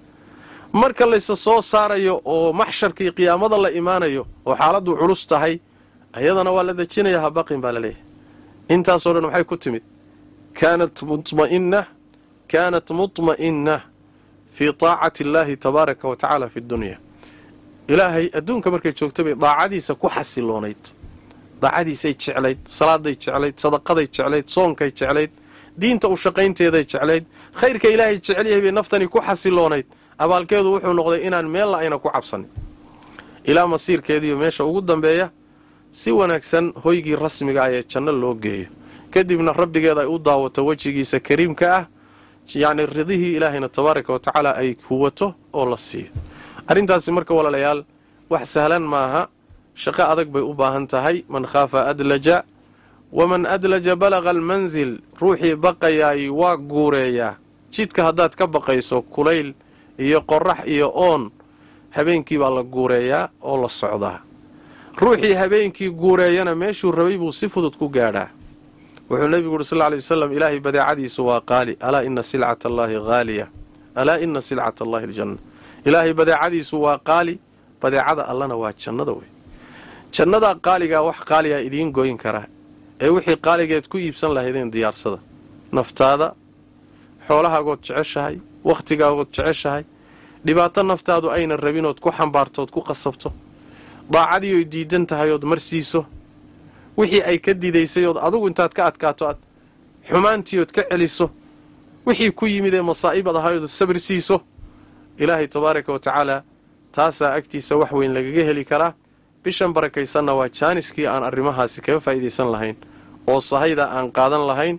marka layse soo saarayo oo maxsharka iyo qiyaamada la imaanayo oo xaaladdu culus tahay ayadana waa la dejinaya habaqin baa laleeyahay intaasoo dhan waxay ku timid kaanat mutma'ina kaanat mutma'ina fii taacati illaahi tabaaraka wa tacaala fi dunya ilaahay adduunka markay joogta bay daacadiisa ku xasiloonayd daacadiisay jeclayd salaaday jeclayd sadaqaday jeclayd soonkay jeclayd diinta u shaqaynteeday jeclayd khayrka ilaahay jecel yahay bay naftani ku xasiloonayd abaalkeedu wuxuu noqday inaan meella ayna ku cabsanin ilaa masiirkeediiyo meesha ugu dambeeya si wanaagsan hoygii rasmiga ah ee janno loo geeyo kadibna rabbigeeda ay u daawato wejigiisa kariimka ah yacni ridihii ilaahayna tabaaraka wa tacaala ay huwato oo la siiyo arrintaasi marka walaalayaal wax sahlan maaha shaqo adag bay u baahan tahay man khaafa adlaja waman adlaja balaqa almansil ruuxii baqayaay waa guureeyaa jidka haddaad ka baqayso kulayl iyo qorax iyo oon habeenkii baa la guureeyaa oo la socdaa ruuxii habeenkii guureeyana meeshuu rabay buu si fudud ku gaadhaa wuxuu nebigu uhi sal ly wasalam ilaahay badeecadiisu waa qaali alaa ina silcata allaahi haaliya alaa ina silcata allahi aljanna ilaahay badeecadiisu waa qaali badeecada allana waa jannada wey jannadaa qaaligaa wax qaaligaa idiin goyn karaa ee wixii qaaligeed ku iibsan lahaydeen diyaarsada naftaada xoolahaagood jeceshahay wakhtigaagood jeceshahay dhibaato naftaadu ayna rabinood ku xambaartood ku qasabto daacadii oy diidan tahay ood marsiiso wixii ay ka didaysay ood adugu intaad ka adkaato aad xumaantii ood ka celiso wixii ku yimid ee masaa'ibad ahayood sabir siiso ilaahay tabaaraka wa tacaala taasaa agtiisa wax weyn lagaga heli karaa bishan barakaysanna waa jaaniskii aan arrimahaasi kaga faa'iidaysan lahayn oo sahayda aan qaadan lahayn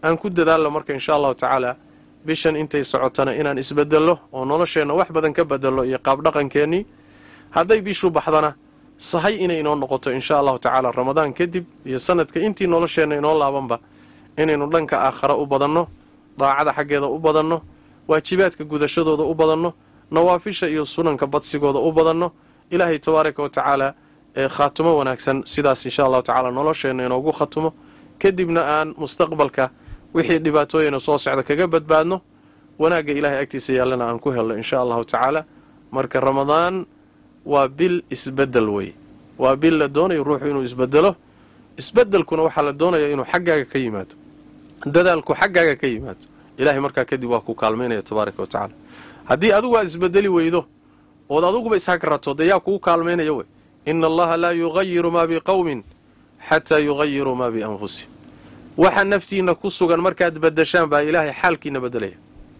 aan ku dadaalno marka insha allahu tacaala bishan intay socotana inaan isbedello oo nolosheenna wax badan ka bedello iyo qaabdhaqankeennii hadday bishu baxdana sahay inay inoo noqoto insha allahu tacaala ramadaan kadib iyo sanadka intii nolosheenna inoo laabanba inaynu dhanka aakhara u badanno daacada xaggeeda u badanno waajibaadka gudashadooda u badanno nawaafisha iyo sunanka badsigooda u badanno ilaahay tabaaraka wa tacaala ee khaatumo wanaagsan sidaas insha allahu tacaala nolosheenna inoogu khatumo kadibna aan mustaqbalka wixii dhibaatooyina soo socda kaga badbaadno wanaagga ilaahay agtiisa yaallana aan ku helno insha allahu tacaala marka ramadaan waa bil isbedel wey waa bil la doonayo ruuxu inuu isbedelo isbedelkuna waxaa la doonaya inuu xaggaaga ka yimaado dadaalku xaggaaga ka yimaado ilahay markaa kadib waa ku kaalmaynaya tabaaraka wa tacaala haddii adigu aad isbedeli weydo ood adiguba ishagrato dee yaa kugu kaalmaynaya wey ina allaha laa yugayiru maa biqowmin xataa yugayiruu maa bianfusihim waxa naftiinna ku sugan markaad bedeshaan baa ilaahay xaalkiina bedelaya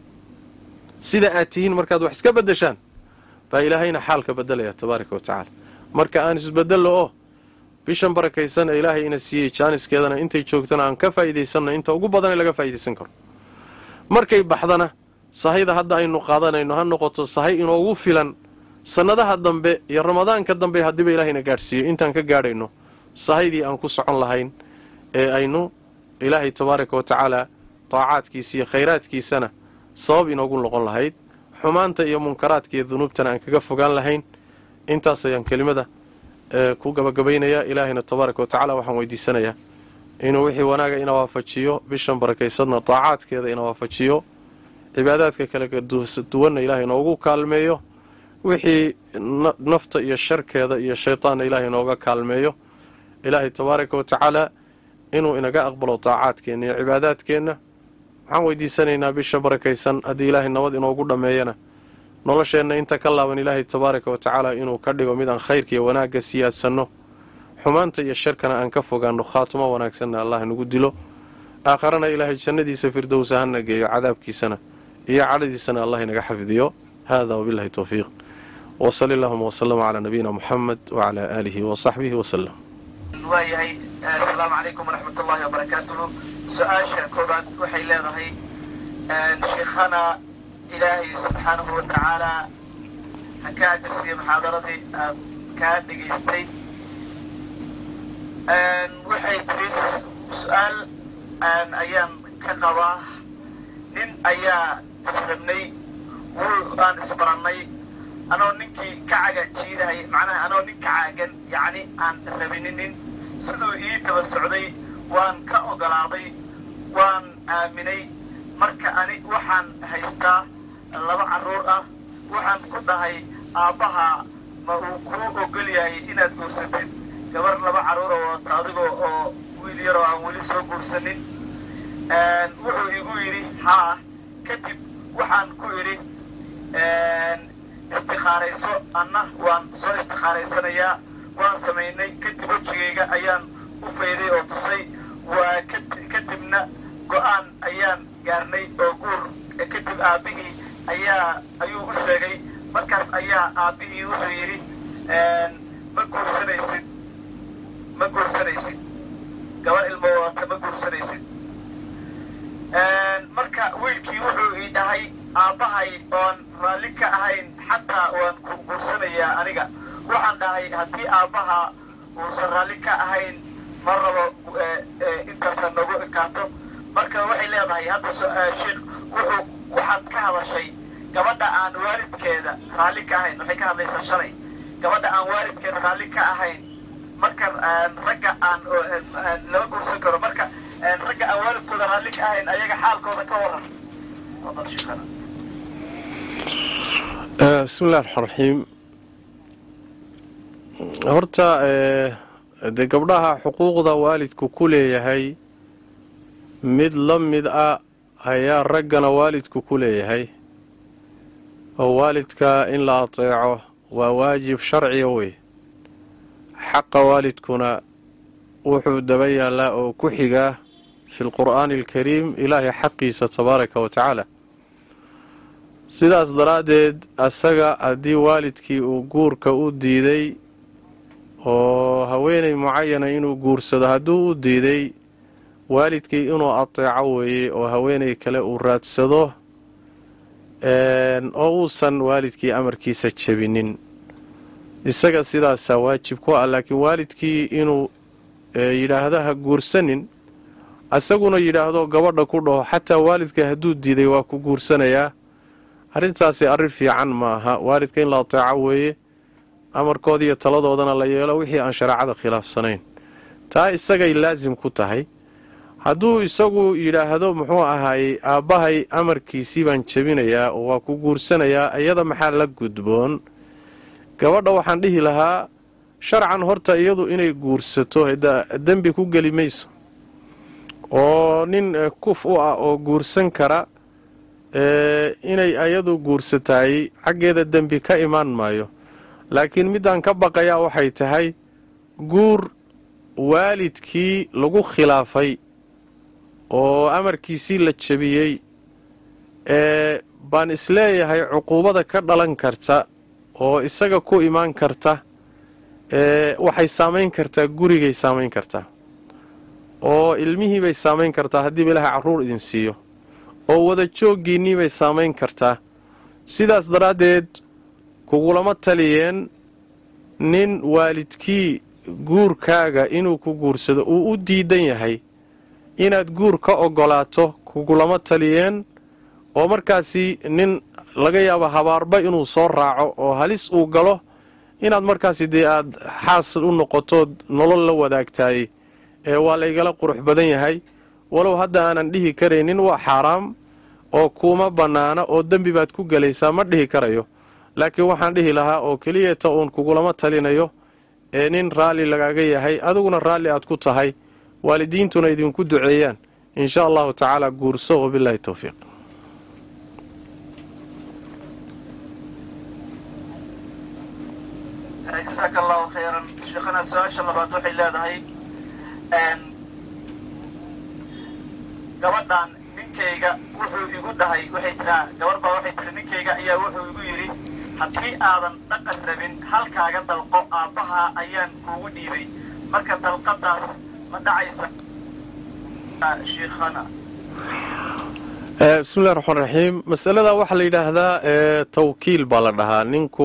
sida aad tihiin markaad wax iska bedeshaan baa ilaahayna xaalka bedelaya tabaaraka wa tacaala marka aan isbedello oo bishan barakaysan ee ilaahay ina siiyey jaaniskeedana intay joogtana aan ka faa'iidaysanno inta ugu badan ee laga faa'iidaysan karo markay baxdana sahayda hadda aynu qaadanayno ha noqoto sahay inoogu filan sannadaha dambe iyo ramadaanka dambe haddiiba ilaahayna gaadhsiiyo intaan ka gaadhayno sahaydii aan ku socon lahayn ee aynu ilaahay tabaaraka wa tacaala taacaadkiisa iyo khayraadkiisana sabab inoogu noqon lahayd xumaanta iyo munkaraadka iyo dunuubtana aan kaga fogaan lahayn intaas ayaan kelimada ku gabagabaynayaa ilaahayna tabaaraka wa tacala waxaan weydiisanayaa inuu wixii wanaaga ina waafajiyo bishan barakaysadna taacaadkeeda ina waafajiyo cibaadaadka kale duwanna ilaahay inoogu kaalmeeyo wixii nafta iyo sharkeeda iyo shaytaanna ilaahay inooga kaalmeeyo ilaahay tabaaraka wa tacaala inuu inaga aqbalo taacaadkeenna iyo cibaadaadkeenna waxaan weydiisanaynaa bisha barakaysan haddii ilaahay nabad inoogu dhammeeyana nolosheenna inta ka laaban ilaahay tabaaraka wa tacaala inuu ka dhigo mid aan khayrka iyo wanaagga siyaadsanno xumaanta iyo sharkana aan ka fogaanno khaatumo wanaagsanna allah nagu dilo aakharana ilaahay jannadiisa firdowsa hana geeyo cadaabkiisana iyo cadhadiisana allah inaga xafidiyo hada wabilahi towfiiq wsali allahuma wslama calaa nabiyina muxamed wacalaa aalihi wasaxbihi wasalam waayahay asalaamu calaykum waraxmat ullahi wabarakaatuhu su-aasha koobaad waxay leedahay sheikhana ilaahay subxaanahu wa tacaalaa ha ka ajarsiiya muxaadaradii aad kaa dhegaystay waxay tiri su-aal ayaan ka qabaa nin ayaa israbnay wuu aan isbarannay anoo ninkii ka caga jiidahay macnaha anoo nin ka caagan yacni aan rabininin siduu ii daba socday waan ka ogolaaday waan aaminay marka ani waxaan haystaa laba carruur ah waxaan ku dhahay aabbaha ma uu kuu ogol yahay inaad guursatid gabar laba carruura wadata adigoo oo wiil yaroo aan weli soo guursanin wuxuu igu yidhi haa kadib waxaan ku idhi istikhaarayso anna waan soo istikhaaraysanayaa waan samaynay kadib wejigayga ayaan u fayday oo tusay waa kadibna go-aan ayaan gaarnay oo guur kadib aabbihii ayaa ayuu u sheegay markaas ayaa aabbihii wuxuu yidhi ma guursanaysid ma guursanaysid gabar ilmo wadata ma guursanaysid marka wiilkii wuxuu ii dhahay aabbahay oon raalli ka ahayn xataa waan ku guursanayaa aniga waxaan dhahay haddii aabbaha uusan raalli ka ahayn ma rabo intaasa nagu ekaato marka waxay leedahay hadda sheikh wuxuu waxaad ka hadashay gabadha aan waalidkeeda raalli ka ahayn waxay ka hadlaysaa shalay gabadha aan waalidkeeda raalli ka ahayn marka ragga aan lama guursan karo marka ragga aan waalidkooda raalli ka ahayn ayaga xaalkooda ka waran bismi illahi raxmaan raxiim horta dee gabdhaha xuquuqda waalidku ku leeyahay mid la mid ah ayaa raggana waalidku ku leeyahay oo waalidka in la ateeco waa waajib sharciga wey xaqa waalidkuna wuxuu daba yaallaa oo ku xigaa fi lqur'aani alkariim ilaahay xaqiisa tabaaraka wa tacaala sidaas daraaddeed asaga haddii waalidkii uu guurka u diiday oo haweenay mucayana inuu guursado hadduu u diiday waalidkii inuu ateeco weeye oo haweenay kale uu raadsado oo uusan waalidkii amarkiisa jebinin isaga sidaasaa waajib ku ah laakiin waalidkii inuu yidhaahdo ha guursanin isaguna yidhaahdo gabadha ku dhaho xataa waalidka hadduu diiday waa ku guursanayaa arrintaasi arrin fiican ma aha waalidka in la ateeco weeye amarkooda iyo taladoodana la yeelo wixii aan shareecada khilaafsanayn taa isagay laasim ku tahay hadduu isagu yidhaahdo muxuu ahaayey aabbahay amarkiisii baan jebinayaa oo waa ku guursanayaa iyada maxaa la gudboon gabadha waxaan dhihi lahaa sharcan horta iyadu inay guursato dembi ku geli mayso oo nin kuf u ah oo guursan kara inay iyadu guursataay xaggeeda dembi ka imaan maayo laakiin middaan ka baqayaa waxay tahay guur waalidkii lagu khilaafay oo amarkiisii la jebiyey ee baan isleeyahay cuquubada ka dhalan karta oo isaga ku imaan karta ee waxay saamayn kartaa gurigay saamayn kartaa oo ilmihiibay saamayn kartaa haddiiba ilaahay carruur idin siiyo oo wada jooggiinniibay saamayn kartaa sidaas daraaddeed kugulama taliyeen nin waalidkii guurkaaga inuu ku guursado uu u diidan yahay inaad guur ka oggolaato kugulama taliyeen oo markaasi nin laga yaabo habaarba inuu soo raaco oo halis uu galo inaad markaasi dee aad xaas u noqotood nolol la wadaagtaay ee waa laygala qurux badan yahay walow hadda aanan dhihi karaynin waa xaaraam oo kuuma bannaana oo dembi baad ku gelaysaa ma dhihi karayo laakiin waxaan dhihi lahaa oo keliyata uun kugulama talinayo ee nin raalli lagaaga yahay adiguna raalli aad ku tahay waalidiintuna idinku duceeyaan insha allahu tacaala guurso wabilaahi towfiiq jasaaka allahu khayran sheekhana su-aasha labaad waxay leedahay gabadhan ninkayga wuxuu igu dhahay waxay tiraa gabar baa waxay tiri ninkayga ayaa wuxuu igu yidhi haddii aadan dhaqan rabin halkaaga dalqo aabbaha ayaan kuugu dhiibay marka dalqadaas ma dhacaysa shiikhana bismillahi raxmaan raxiim masaladaa waxaa la yidhaahdaa tawkiil baa la dhahaa ninku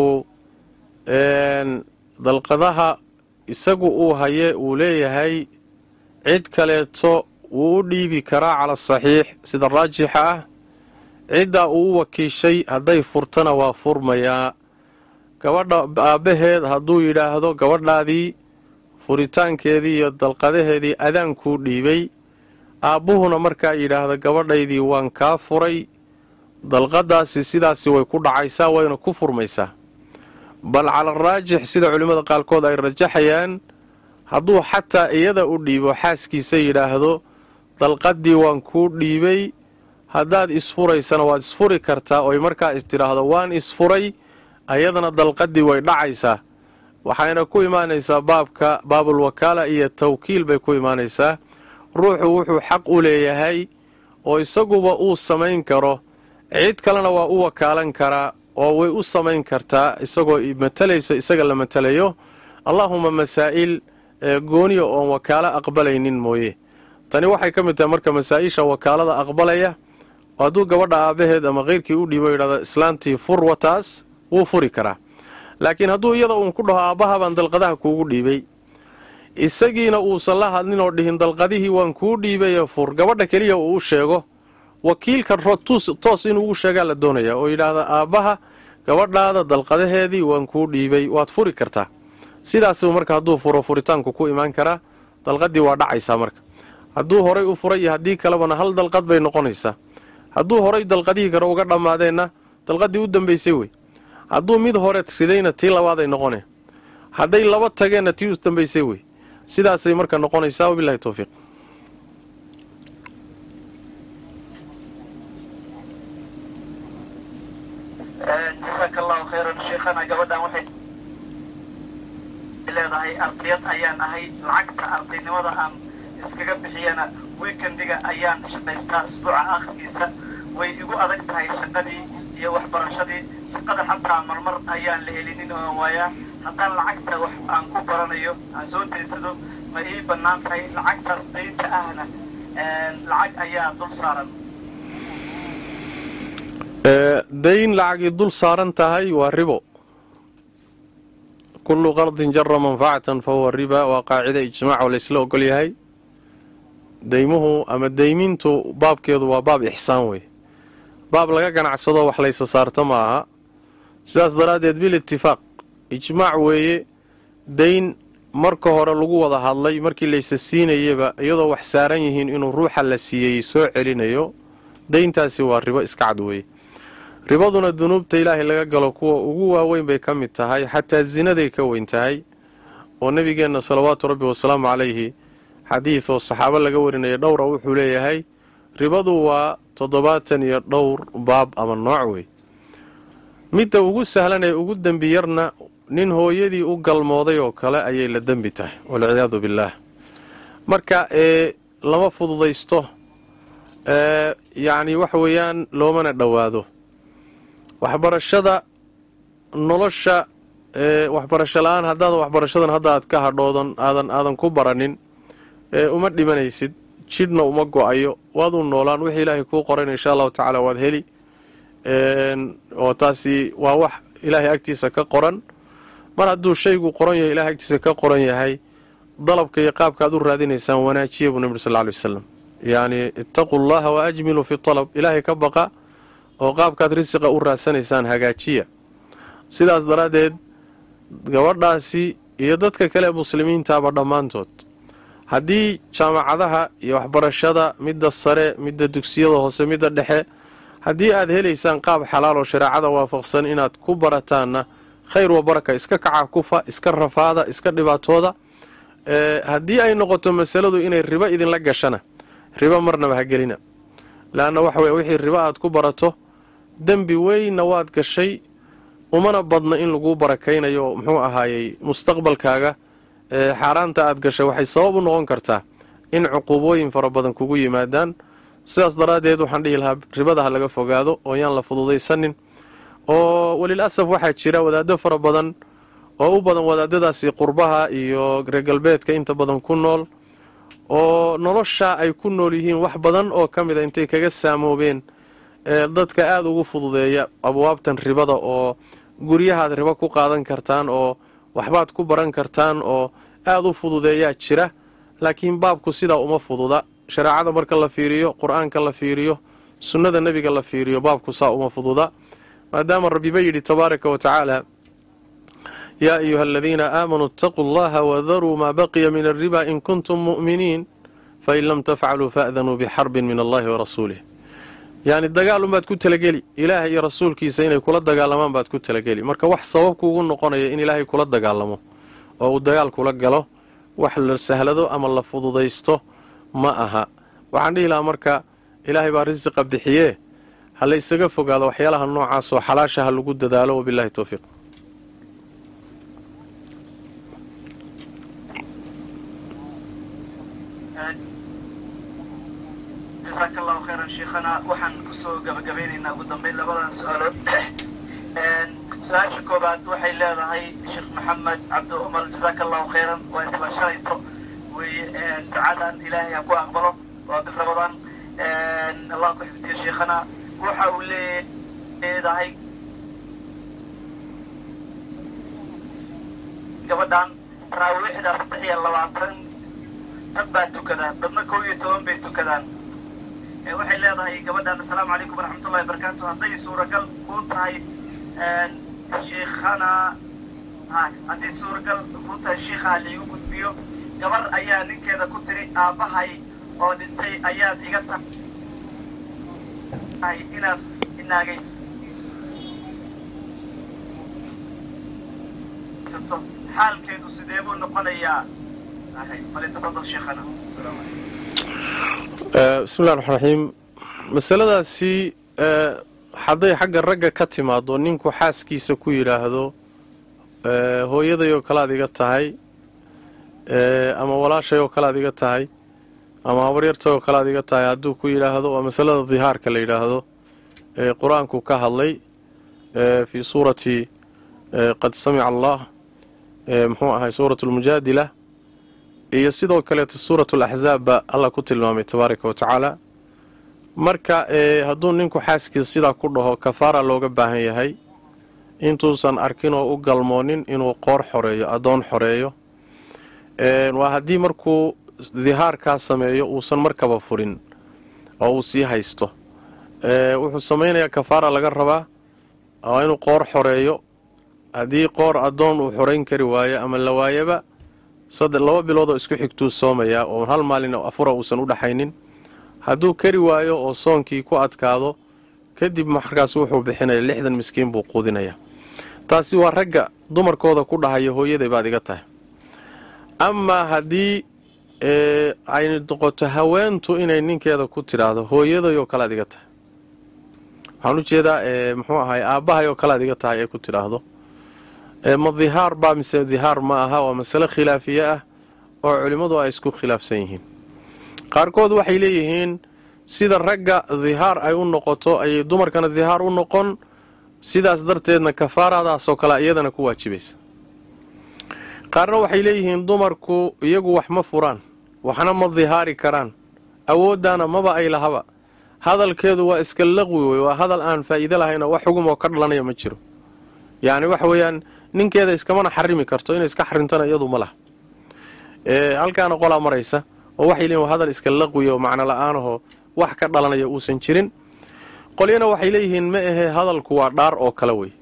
dalqadaha isagu uu haye uu leeyahay cid kaleeto wuu u dhiibi karaa cala saxiix sida raajixa ah ciddaa uu u wakiishay hadday furtana waa furmayaa gabadha aabbaheed hadduu yidhaahdo gabadhaadii furitaankeedii iyo dalqadaheedii adaankuu dhiibay aabbuhuna markaa yidhaahda gabadhaydii waan kaa furay dalqadaasi sidaasi way ku dhacaysaa wayna ku furmaysaa bal cala raajix sida culimmada qaarkood ay rajaxayaan hadduu xataa iyada u dhiibo xaaskiisa yidhaahdo dalqadii waan kuu dhiibay haddaad isfuraysana waad isfuri kartaa oy markaa istidhaahdo waan isfuray ayadana dalqadii way dhacaysaa waxayna ku imaanaysaa baabka baabul wakaala iyo tawkiil bay ku imaanaysaa ruuxu wuxuu xaq u leeyahay oo isaguba uu samayn karo cid kalena waa u wakaalan karaa oo way u samayn kartaa isagoo matalayso isaga la matalayo allaahuma masaa'il gooniya oon wakaalo aqbalaynin mooye tani waxay ka mid tahay marka masaa-isha wakaalada aqbalaya hadduu gabadha aabbaheed ama keyrkii u dhiibo yidhahdo islaantii fur wataas wuu furi karaa laakiin hadduu iyada uun ku dhaho aabbaha baan dalqadaha kuugu dhiibay isagiina uusan la hadlin oo dhihin dalqadihii waan kuu dhiibaye fur gabadha keliya uu u sheego wakiilka toos inuu ugu sheegaa la doonaya oo yidhaahda aabbaha gabadhaada dalqadaheedii waan kuu dhiibay waad furi kartaa sidaasba marka hadduu furo furitaanku ku imaan karaa dalqadii waa dhacaysaa marka hadduu horay u furay iyo haddii kalebana hal dalqad bay noqonaysaa hadduu horay dalqadihii kale uga dhammaadeenna dalqadii u dambaysay wey hadduu mid hore ridayna tii labaaday noqone hadday laba tageenna tii u dambaysay wey sidaasay marka noqonaysaa wabilahi towfiiq jasaaka allahu khayran sheekhana gabadhan waxay leedahay ardayad ayaan ahay lacagta ardaynimada aan iskaga bixiyana weekendiga ayaan shaqaystaa isbuuca akhirkiisa way igu adag tahay shaqadii iyo waxbarashadii shaqada xataa marmar ayaan la helinin oo waayaa haddaan lacagta wax aan ku baranayo aan soo daysado ma ii bannaan tahay lacagtaas daynta ahna lacag ayaa dul saaran dayn lacagii dul saaran tahay waa ribo kullu qardin jara manfacatan fa huwa riba waa qaacida ijmaac oo laysla ogol yahay deymuhu ama deymintu baabkeedu waa baab ixsaan wey baab laga ganacsado wax laysa saarta ma aha sidaas daraaddeed bil itifaaq ijmaac weeye dayn marka hore lagu wada hadlay markii laysa siinayaba iyadoo wax saaran yihiin inuu ruuxa la siiyey soo celinayo dayntaasi waa ribo iska cad weeye ribaduna dunuubta ilaahay laga galo kuwa ugu waaweyn bay ka mid tahay xataa zinaday ka weyn tahay oo nebigeenna salawaatu rabbi wasalaamu calayhi xadiid oo saxaabo laga warinaya dhowra wuxuu leeyahay ribadu waa toddobaatan iyo dhowr baab ama nooc wey midda ugu sahlan ee ugu dembi yarna nin hooyadii u galmooday oo kale ayay la dembi tahay walciyaadu billaah marka ee lama fududaysto ee yacni waxa weeyaan loomana dhowaado waxbarashada nolosha ee waxbarasho la-aan haddaad waxbarashadan hadda aad ka hadhoodan aadan aadan ku baranin ee uma dhimanaysid jidhna uma go-ayo waaduu noolaan wixii ilaahay kuu qorayna insha allahu tacaala waad heli oo taasi waa wax ilaahay agtiisa ka qoran mar hadduu shaygu qoran yahay ilahay agtiisa ka qoran yahay dalabka iyo qaabka aad u raadinaysaan wanaajiya buu nebi sal ly wasalam yacni ittaquu llaha wa ajmiluu fi talab ilaahay ka baqa oo qaabkaad risiqa u raadsanaysaan hagaajiya sidaas daraaddeed gabadhaasi iyo dadka kale ee muslimiintaaba dhammaantood haddii jaamacadaha iyo waxbarashada midda sare midda dugsiyada hoose midda dhexe haddii aad helaysaan qaab xalaal oo shareecada waafaqsan inaad ku barataanna khayr wa baraka iska kaca kufa iska rafaada iska dhibaatooda haddii ay noqoto masaladu inay ribo idinla gashana ribo marnaba ha gelina leanna waxa weye wixii ribo aad ku barato dembi weynna waad gashay umana badna in laguu barakaynayo muxuu ahaayey mustaqbalkaaga xaaraanta aad gashay waxay sabab u noqon kartaa in cuquubooyin fara badan kugu yimaadaan sidaas daraaddeed waxaan dhihi lahaa ribada ha laga fogaado oo yaan la fududaysanin oo welil asaf waxaa jira wadaado fara badan oo u badan wadaadadaasi qurbaha iyo reer galbeedka inta badan ku nool oo nolosha ay ku nool yihiin wax badan oo ka mid a intay kaga saamoobeen dadka aada ugu fududeeya abwaabtan ribada oo guryahaad ribo ku qaadan kartaan oo waxbaad ku baran kartaan oo aada u fududeeyaa jira laakiin baabku sidaa uma fududa shareecada marka la fiiriyo qur-aanka la fiiriyo sunnada nebiga la fiiriyo baabku saa uma fududa maadaama rabbiba yidhi tabaaraka wa tacaala yaa ayuha aladiina aamanuu itaquu allaha wadaruu maa baqiya min alriba in kuntum mu'miniin fain lam tafcaluu fa'danuu bixarbin min allahi wa rasuulih yacni dagaalunbaad ku talageli ilaahay iyo rasuulkiisa inay kula dagaalamaan baad ku talageli marka wax sabab kuugu noqonaya in ilaahay kula dagaalamo oo uu dagaal kula galo wax la sahlado ama la fududaysto ma aha waxaan dhihi lahaa marka ilaahay baa risiqa bixiyee ha la ysaga fogaado waxyaalaha noocaas oo xalaasha ha lagu dadaalo wabilahi towfiiq jasaaka allahu khayran sheekhana waxaan kusoo gabagabeynaynaa ugu dambeyn labadan su-aalood su-aasha koobaad waxay leedahay sheekh maxamed cabdi umar jasaaka allahu khayran waa isla shalayto weye ducadan ilaahay ha ku aqbalo waa bir rabadan allah ku xifdiyo sheekhana waxa uu leedahay gabadhan taraawiixda saddex iyo labaatan dad baa tukada dadna kow iyo toban bay tukadaan waxay leedahay gabadhan assalaamu calaykum waraxmatullahi wabarakaatu hadday suuragal kuu tahay shiikhana haddii suuragal kuu tahay shiikhaha liigu gudbiyo gabar ayaa ninkeeda ku tiri aabbahay oo dhintay ayaad iga tahay inaad inaagaysato xaalkeedu sidee buu noqonayaa falitafadal sheikhana asalaamu calaykum bismillahi raxmaan raxiim masaladaasi hadday xagga ragga ka timaado ninku xaaskiisa ku yidhaahdo hooyadayoo kalead iga tahay ama walaashayoo kalead iga tahay ama habaryartayoo kalead iga tahay hadduu ku yidhaahdo waa masalada dihaarka la yidhaahdo ee qur-aanku ka hadlay fii suurati qad samica allah muxuu ahay suurat lmujaadila iyo sidoo kaleeto suuratu laxzaab baa allah ku tilmaamay tabaaraka wa tacaala marka hadduu ninku xaaskiisa sidaa ku dhaho kafaara looga baahan yahay intuusan arkin oo u galmoonin inuu qoor xoreeyo addoon xoreeyo waa haddii markuu dihaarkaa sameeyo uusan markaba furin oo uu sii haysto wuxuu samaynayaa kafaara laga rabaa waa inuu qoor xoreeyo haddii qoor addoon uu xorayn kari waayo ama la waayaba saddex laba biloodoo isku xigtuu soomayaa oo hal maalin afura uusan u dhaxaynin hadduu kari waayo oo soonkii ku adkaado kadib markaas wuxuu bixinaya lixdan miskiin buu quudinayaa taasi waa ragga dumarkooda ku dhahaya hooyaday baad iga tahay amaa haddii ay noqoto haweentu inay ninkeeda ku tidhaahdo hooyaday oo kale ad iga tahay waxaan u jeedaa muxuu ahay aabbahay oo kale ad iga tahay ay ku tidhaahdo ma dihaar baa mise dihaar ma aha waa masale khilaafiye ah oo culimmadu ay isku khilaafsan yihiin qaarkood waxay leeyihiin sida ragga dihaar ay u noqoto ayay dumarkana dihaar u noqon sidaas darteedna kafaaradaasoo kale iyadana ku waajibaysa qaarna waxay leeyihiin dumarku iyagu wax ma furaan waxna ma dihaari karaan awooddaana maba ay lahaba hadalkeedu waa iska laqwi wey waa hadal aan faa'iido lahayn oo wax xugum oo ka dhalanaya ma jiro yacni waxa weeyaan ninkeeda iskamana xarimi karto inay iska xarintana iyadu ma laha halkaana qolaa maraysa oo waxay leeyihin waa hadal iska laqwiya oo macno la-aanahoo wax ka dhalanaya uusan jirin qolyana waxay leeyihiin ma ahee hadalku waa dhaar oo kale wey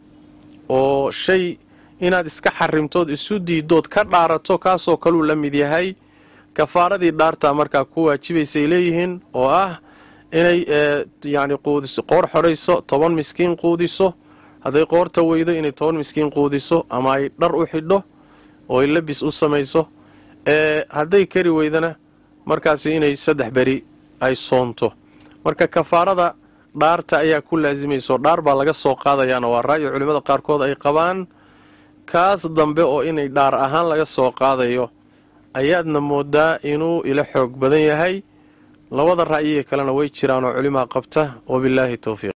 oo shay inaad iska xarimtood isu diidood ka dhaarato kaasoo kaluu la mid yahay kafaaradii dhaartaa markaa ku waajibaysay leeyihiin oo ah inay yacni quudiso qoor xorayso toban miskiin quudiso hadday qoorta weydo inay toban miskiin quudiso ama ay dhar u xidho oo ay labis u samayso hadday kari weydana markaasi inay saddex beri ay soonto marka kafaarada dhaarta ayaa ku laasimayso dhaar baa laga soo qaadayaana waa ra'yi culimmada qaarkood ay qabaan kaas dambe oo inay dhaar ahaan laga soo qaadayo ayaadna moodaa inuu ila xoog badan yahay labada ra'yiga kalena way jiraanoo culimaa qabta wabillaahi towfiiq